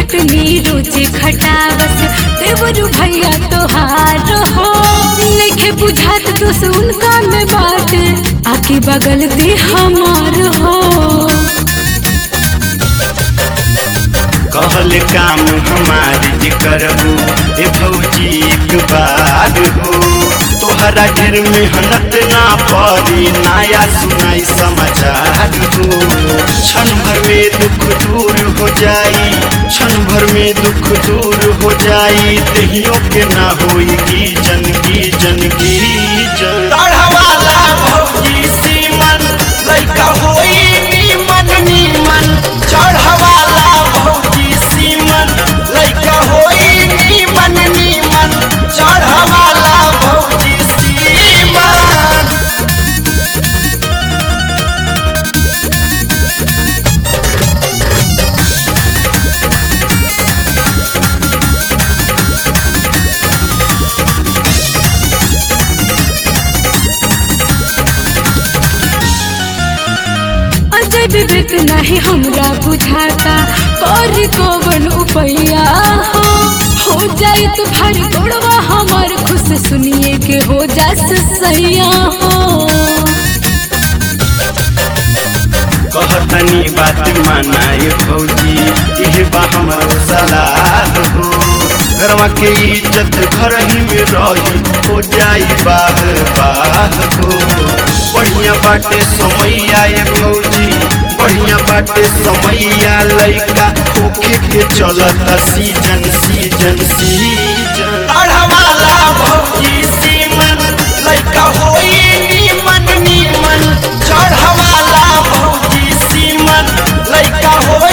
खटनी रोजे खटावस देवरु भैया तोहार हो लिखे बुझात तो उनका में बात आके बगल दे हमार हो कहल काम हमार जे करबू ए भौजी एक बार हो तोहरा ढेर मेहनत ना पड़ी नया सुनाई समाचार हो क्षण भर में दुख दूर हो जाई क्षण भर में दुख दूर हो जाई दहियों के ना होई की जन की जन की जन तड़हवाला भौजी सीमन लइका होई नीमन नीमन चढ़वाला भौजी सीमन लइका होई नीमन नीमन चढ़वाला भौजी सीमन अजय विवेक नहीं हमरा बुझाता कर कौन उपैया हो हो जाए तो भारी गोड़वा हमार खुश सुनिए के हो जा सैया हो कहतनी बात मानाए भौजी इहे बा हमारो सलाह हो घरवा के इज्जत घर ही में रही हो जाई बाह बाह हो बढ़िया बाटे समैया ए भौजी बढ़िया बाटे समैया लइका होखे के चलता सीजन सीजन सीजन अढ़वाला भौजी सीमन लइका होई नीमन नीमन चढ़वाला भौजी सीमन लइका हो